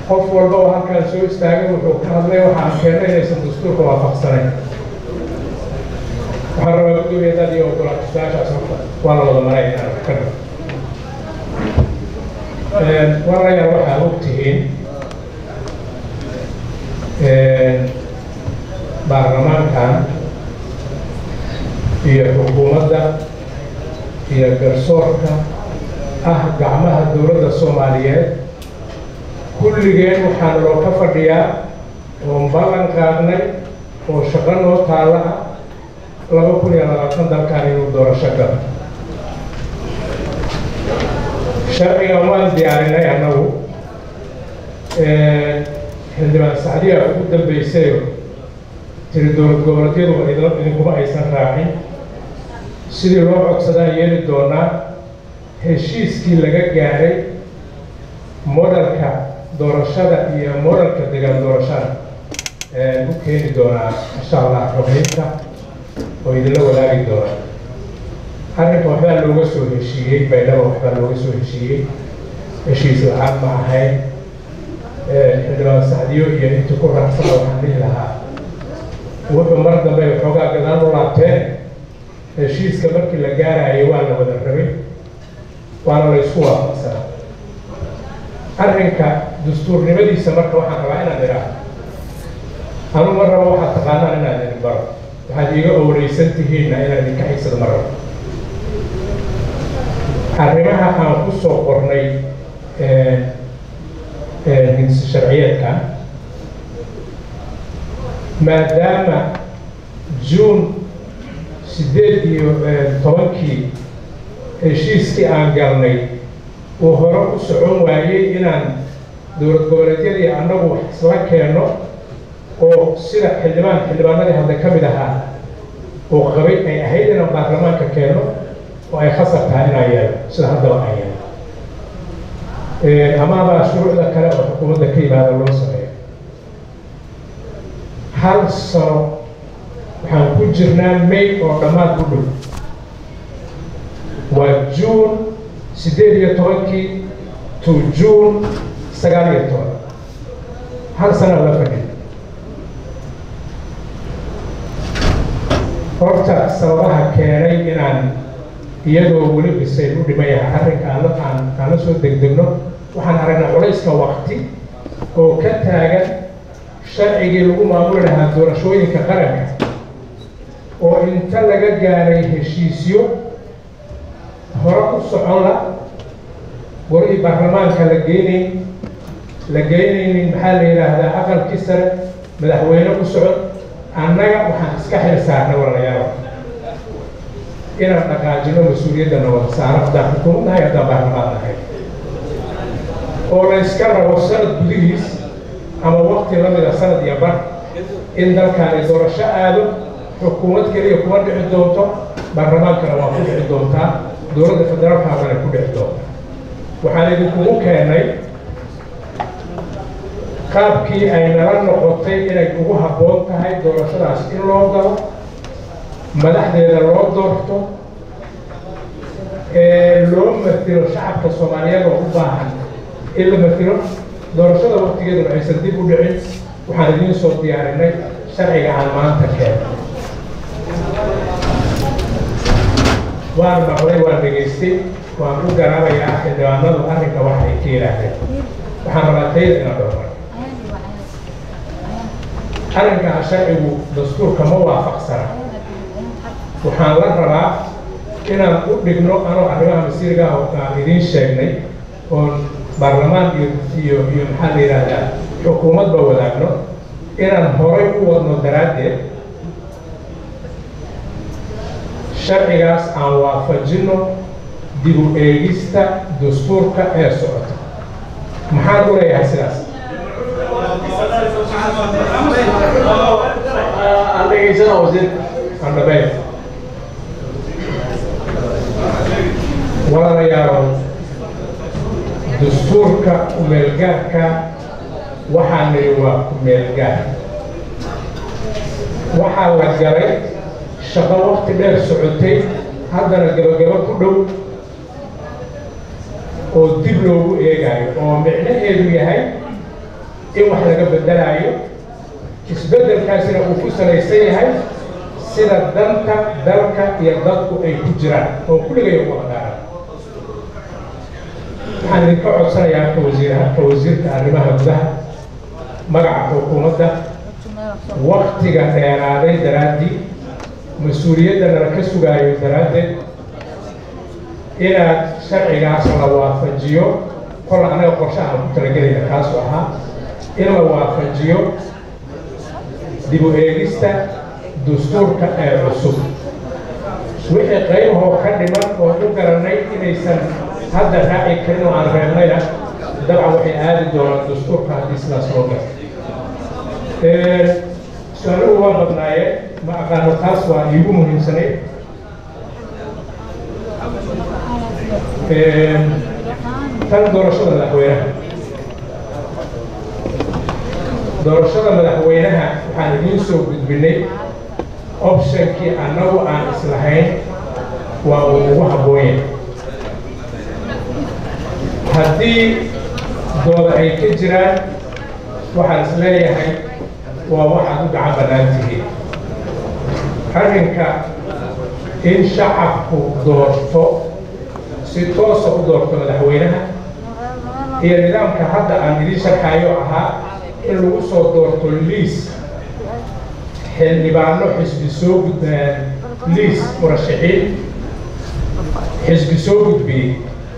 qof walba oo halkaan soo istaagay wuxuu ka hadlay waxaan keennay inaysan dastuurka waafaqsanayn waxaan rabaa gudoomiyadan iyo ogolaashaashaas horta waa la wada maray inaan wax ka dhigo walaalayaal waxaa og tihiin baarlamaankan iyo xukuumadda iyo garsoorka ah gacmaha dowladda soomaaliyeed kulligeen waxaan loo ka fadhiyaa oon ballan qaadnay oo shaqo noo taalla ah laba kun iyo labaatan dalkan inuu doorasho galo sharcigan waan diyaarinay annagu xildhibaan sacdiya ugu dambaysayo tiri dowlad goboleedyadu idinkuma aysan raacin sidii loo codsadaan yeeli doonaa heshiiskii laga gaaray modelka doorashada iyo modelka degaan doorashada u keeni doonaa insha allah xoghaynta oo idinla wadaagi doonaa arrinka waxbaa looga soo heshiiyey baydhaba waxbaa looga soo heshiiyey heshiis la-aan ma ahayn xildhibaan sacdiyo iyo intii ku raacsana waxaan dhihi lahaa wuxuu mar dambe xoogaa gadaan u laabteen heshiiska markii la gaaraayo waa la wada rabay waana la isku waafaqsanaa arrinka dastuurnimadiisa marka waxaan rabaa inaan idhaahdo anu ma rabo waxaad taqaanaan inaan idin baro waxaad iiga owreysan tihiinna inaan idinka xigsado ma rabo arrimaha aan ku soo qornay hindisa sharciyeedka maadaama juun siddeed iyo tobankii heshiiskii aan galnay uu hore u socon waayey inaan dowlad goboleedyadii annagu wax isla keenno oo sida xildhibaan xildhibaanadii hadda ka mid ahaa oo qabay ay ahayd inaan baarlamaanka keenno oo ay khasar tahay inaan yeelo sida haddaba aan yeelo amaabaa shuruucda kale oo xukuumadda ka yimaada loo sameeyo hal sano waxaan ku jirnaa may oo dhammaad u dhow waa juun siddeed iyo tobankii to juun sagaal iyo toban hal sana la fadhiyo horta sababaha keenay inaan iyadoo weli bisay u dhimayaha arrinka aan aan la soo degdegno waxaan aragnaa culayska waqti oo ka taagan sharcigii lagu maamuli lahaa doorashooyinka qaranka oo inta laga gaaray heshiisyo hore u socon la warihii baarlamaanka la geynayn la geynaynin maxaa la yidhaahdaa aqalkii sare madaxweyne u socod annaga waxaan iska xil saarnay walaalayaal inaan dhaqaajino mas-uuliyadda nabad saaro haddaan xukuumad nahay haddaan baarlamaan nahay oo la yska rabo sanad gudihiis ama wakti la mida sanad iyo bar in dalkaani doorasho aado xukuumad keliya kuma dhici doonto baarlamaankana waa ku dhici doontaa dowladda federaalka hadana ku dhici doontaa waxaan idinkugu keenay qaabkii ay nala noqotay inay ugu habboon tahay doorashadaas in loo galo madaxdeeda loo doorto ee loo matilo shacabka soomaaliyeed oo u baahan in la matilo doorashada waktigeeduna aysan dib u dhicin waxaan idiin soo diyaarinay sharciga aan maanta keeno waan maqlay waan dhegaystay waan u garaabayaa xildhibaanadu arrinka wax ay ka yidhaahdeen waxaan rabaa tayada inaan dhowrmay arrinkaa sharcigu dastuurka ma waafaqsana waxaan la rabaa inaan u dhigno anoo arrimaha masiirga ah oo aan idiin sheegnay oon baarlamaan iyo iyo iyo maxaa la yidhaahdaa xukuumadba wadaagno inaan horay u wadno daraaddeed sharcigaas aan waafajinno dib u eegista dastuurka ee socota maxaan u leeyahay sidaas aan dhegaysana wasiir aan dhabeyn walaalayaalow dastuurka kumeelgaarka waxaa nidhi waa kumeelgaar waxaa la galay shaqo waqti dheer socotay haddana gabagabo ku dhow oo dib loogu eegayo oo micnaheedu yahay in wax laga bedelaayo isbeddelkaasina uu ku salaysan yahay sida danta dalka iyo dadku ay ku jiraan oo kulligay ugu hagaaran waxaan idinka codsanayaa ka wasiiraha ka wasiirka arrimaha gudaha magaca xukuumadda waktiga dheeraaday daraaddii mas-uuliyadda nala ka sugaayo daraaddeed inaad sharcigaas la waafajiyo kol anaga qorshe aan ku talagelayna kaasu ahaa in la waafajiyo dib u eegista dastuurka ee cusub wixii qaybahoo ka dhiman oo u garanay inaysan hadda raaci karin oo aan reebnayna dabcan waxay aadi doonaan dastuurka haddii sidaas loo garo su-aaluhu waa badnaayeen ma aqaano taas waa iigu muhiimsanay tan doorashada madaxweynaha doorashada madaxweynaha waxaan idiin soo gudbinay optionkii annagu aan islahayn waa uu ugu habboonya haddii dooda ay ka jiraan waxaan is leeyahay waa waxaad u gacan bannaan tihiin arrinka in shacabku doorto si toosa u doorto madaxweynaha iyo nidaamka hadda aan idiin sharxaayo ahaa in lagu soo doorto liis xildhibaano xisbi soo gudbaan liis murashaxiin xisbi soo gudbiyey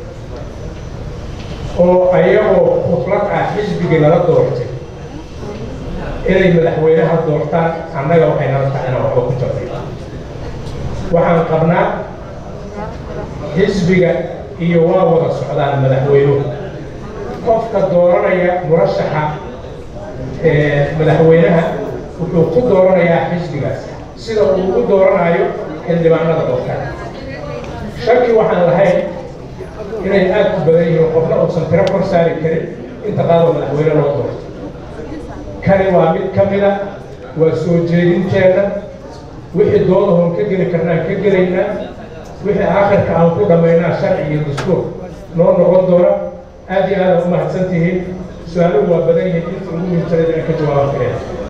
oo ayagoo kuflad ah xisbigii nala doortay inay madaxweynaha doortaan annaga waxay nala tahay inaan waxba ku jirnay waxaan qabnaa xisbiga iyo waa wada socdaan madaxweynuhu qofka dooranaya murashaxa madaxweynaha wuxuu ku dooranayaa xisbigaas sida uu ugu dooranayo xildhibaanada doortaan shaki waxaan lahayn inay aad ku badan yihiin qofna uusan tiro kor saari karin inta qaadoo madaxweyne loo doorto kani waa mid ka mida waa soo jeedinteenna wixii doodahoon ka geli karnaan ka gelaynaa wixii aakhirka aan ku dhammaynaa sharci iyo dastuur noo noqon doona aad iyo aada u mahadsan tihiin su-aaluhu waa badan yihiin inta ugu muhiimsanayd inaan ka jawaaban kareen